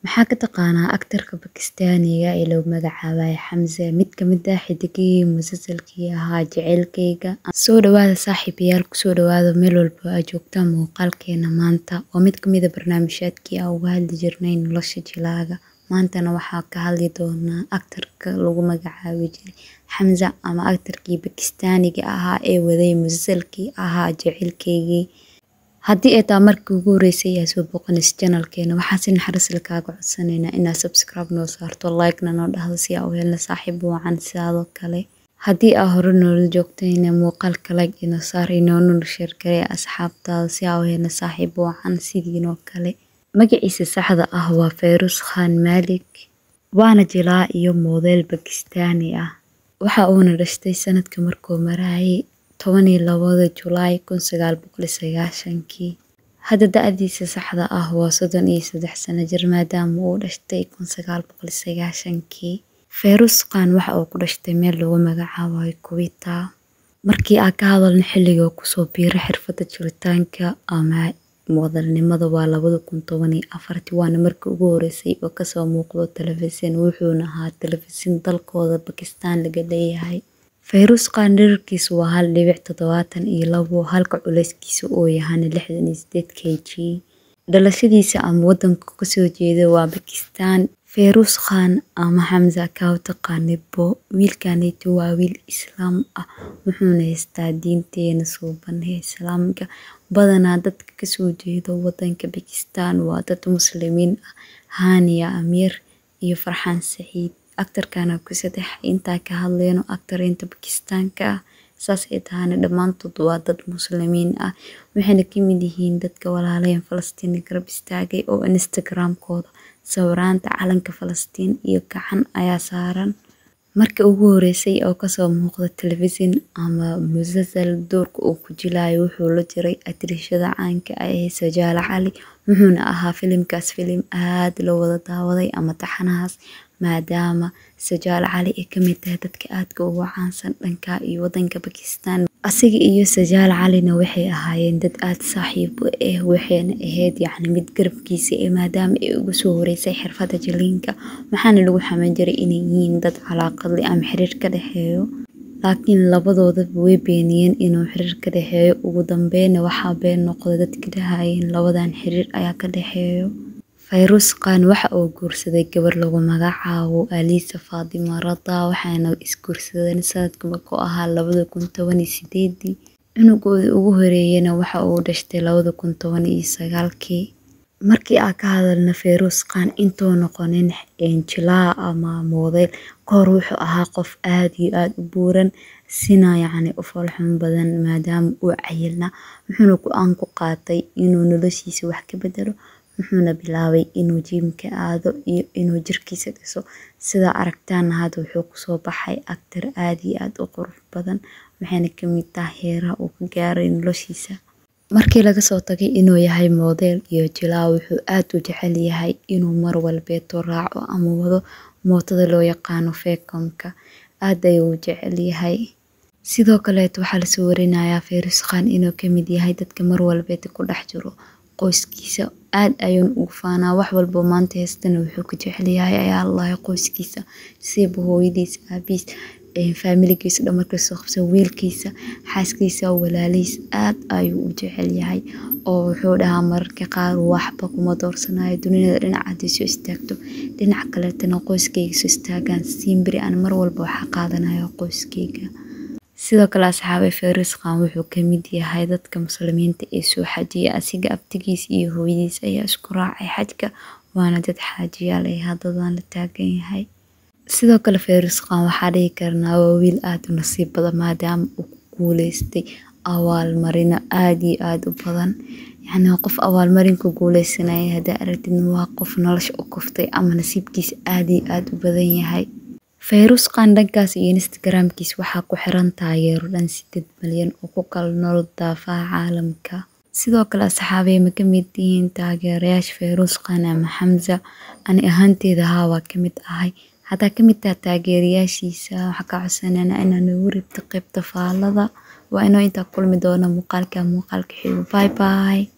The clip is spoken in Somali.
Maxaa ka taqaanaa aktarka Bakistaaniga ee lagu magacaabay Xamza mid ka mid ah xidigihii musalsalkii ahaa jaceylkayga soo dhawaada saaxiibayaal kusoo dhawaada meel walba aad joogtaan muuqaalkeena maanta waa mid ka mid ah barnaamijyaadkii aan uga hadli jirnay nolosha jilaaga maantana waxaa ka hadli doonaa aktarka lagu magacaabi jiray Xamza ama aktarkii Bakistaaniga ahaa ee waday musalsalkii ahaa jaceylkaygii haddii ay tahay markii ugu horeysay aad soo booqanayso channelkeena waxaan si naxariis leh kaaga codsanaynaa inaad subscribe noo saarto like-na noo dhahdo si aan u helno saaxiib wacan sidaadoo kale haddii aad hore noola joogtayna muuqaalka like inoo saar inoona share garee asxaabtaada si aan u helno saaxiib wacan sidiinoo kale magaciisa saxda ah waa Feiruz Khan Malik waana jilaa iyo moodeel Bakistaani ah waxa uuna dhashtay sanadka markuu marayay toban iyo labada Julaay kun sagaal boqol iyo sagaashankii hadda da-diisa saxda ah waa soddon iyo saddex sano jir maadaama uu dhashtay kun sagaal boqol iyo sagaashankii Feiruz Khan waxa uu ku dhashtay meel lagu magacaabayo Kuwita markii aan ka hadalno xilliga uu kusoo biiray xirfadda jiritaanka ama moodalnimada waa labada kun toban iyo afartii waana markii ugu horeysay oo kasoo muuqdo telefishin wuxuuna ahaa telefishin dalkooda Bakistaan laga leeyahay Feiruz Khan dhererkiisu waa hal dhibic toddobaatan iyo labo halka culeyskiisu uu yahayna lixdan iyo sideed kg dhalashadiisa ama wadanka uu kasoo jeedo waa Bakistaan Feiruz Khan ama Xamza kaa u taqaanibo wiilkaneetu waa wiil islaam ah wuxuuna haystaa diinteena suuban ee islaamka badanaa dadka kasoo jeedo wadanka Bakistaan waa dad muslimiin ah Hania Amir iyo Farxaan Saciid aktarkana ku saddex intaa ka hadleyno aktariinta Bakistaanka ah saas ay tahayna dhammaantood waa dad muslimiin ah waxayna ka mid yihiin dadka walaalayn Falastiin garab istaagay oo Instagram-kooda sawiraanta calanka Falastiin iyo gacan ayaa saaran markii ugu horeysay oo kasoo muuqda telefishin ama musalsal doorka uu ku jilayo wuxuu la jiray atirishada caanka ah ee Sajaala Cali wuxuuna ahaa filimkaas filim aad loo wada daawaday ama taxanahaas maadaama Sajaala Cali ay ka mid tahay dadka aadka ugu caansan dhanka iyo wadanka Bakistaan asiga iyo Sajaala Calina waxay ahaayeen dad aad saaxiib u ah waxayna ahayd yacni mid garabkiisa ee maadaama ay ugu soo horeysay xirfadda jiliinka waxaana lagu xaman jiray inay yihiin dad calaaqad leh ama xiriir ka dhexeeyo laakiin labadoodaba way beeniyeen inuu xiriir ka dhexeeyo ugu dambeyna waxaa been noqday dadka dhahayeen labadan xiriir ayaa ka dhexeeyo Feiruz Khan waxa uu guursaday gabar lagu magacaabo Alisa Fatima Rada waxayna isguursadeen sanadka markuu ahaa labada kun toban iyo sideedii cunugooda ugu horeeyana waxa uu dhashtay labada kun toban iyo sagaalkii markii aan ka hadalno Feiruz Khan intuu noqonin jilaa ama moodeel kahor wuxuu ahaa qof aad iyo aad u buuran sina yacni u foolxun badan maadaama uu cayilnaa wuxuuna go-aan ku qaatay inuu noloshiisa wax ka bedelo wuxuuna bilaabay inuu jiimka aado iyo inuu jirkiisa dhiso sidaa aragtaana hadda wuxuu kusoo baxay aktar aad iyo aad u qurux badan waxayna ka mid tahay heeraha uu ka gaaray noloshiisa markii laga soo tagay inuu yahay moodeel iyo jilaa wuxuu aad u jecel yahay inuu mar walbeeto raaco ama wado mootada loo yaqaano feekomka aad ayuu u jecel yahay sidoo kaleeto waxaa lasoo warinayaa Feiruz Khan inuu ka mid yahay dadka mar walbeeta ku dhex jiro qoyskiisa aad ayuuna ugu faanaa wax walba maanta haystana wuxuu ka jecel yahay ayaa allahay qoyskiisa siiba hooyadiisa aabihiis faamiligiisa dhan markay soo qabsan wiilkiisa xaaskiisa walaalihiis aad ayuu u jecel yahay oo wuxuu dhahaa mararka qaar waxba kuma doorsanayo dunida dhinac haddii soo istaagto dhinac kaleetana qoyskayga soo istaagaan siimbiri aan mar walba waxa qaadanayo qoyskayga sidoo kale asxaabay Feiruz Khan wuxuu ka mid yahay dadka muslimiinta ee soo xajiya asiga abtigiis iyo hooyadiis ayaa isku raacay xajka waana dad xaajiyaal ay haddadan la taagan yahay sidoo kale Feiruz Khan waxaa dhihi karnaa waa wiil aad u nasiib badan maadaama uu ku guuleystay abaalmarino aad iyo aad u badan yacni qof abaalmarin ku guuleysanaya haddaa aragtid waa qof nolosha u kuftay ama nasiibkiisa aad iyo aad u badan yahay Feiruz Khan dhankaas iyo Instagram-kiisa waxaa ku xiran taageero dhan sideed malyan oo ku kala nool daafaha caalamka sidoo kale asxaabey ma ka mid yihiin taageerayaasha Feiruz Khan ama Xamza ani ahaanteeda haa waa ka mid ahay haddaa ka mid tahay taageerayaashiisa waxaa ka codsanayna inaad nagu ribto qaybta faallada waa inoo intaa kulmi doona muuqaalka muuqaalka xigo bye bye